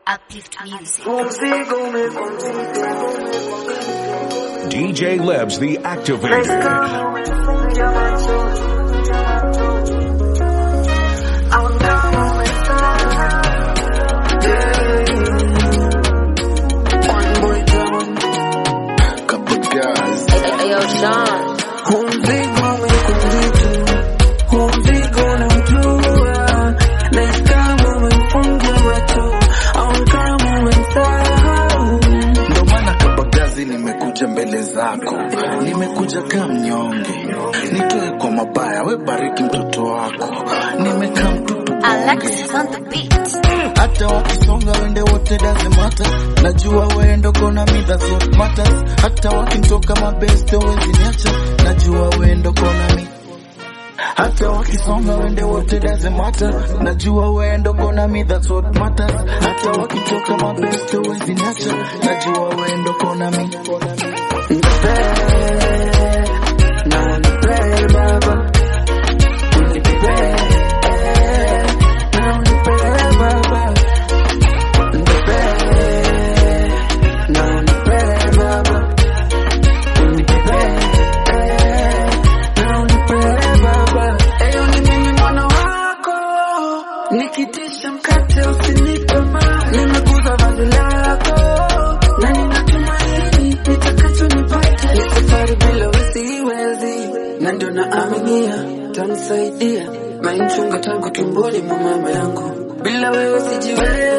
Uplift Music. DJ Lebs the Activator. Ayo, Sean. Ndo maana kabagazi nimekuja mbele zako, nimekuja kama mnyonge, nitoe kwa mabaya, we bariki mtoto wako, nimekaa mtupu Alexis on the beat. hata wakisonga wende wote doesn't matter. Najua wendo kona me that's what matters. Hata wakinitoka mabeste wezi niacha, najua wendo kona me hata wakisonga wende wote doesn't matter. Najua wendo kona me that's what matters. Hata wakitoka mabeste wezi niacha, najua wendo kona me Nipe, na nipe baba, nipe, na nipe baba. Nikitisha mkate usinipe mali, nimekuza vazi lako na ninatumaini nitakachonipata. Ni safari bila wasiwezi, na ndio naaminia tanisaidia. Mainchunga tangu tumboni mwa mama yangu, bila wewe sijiwezi.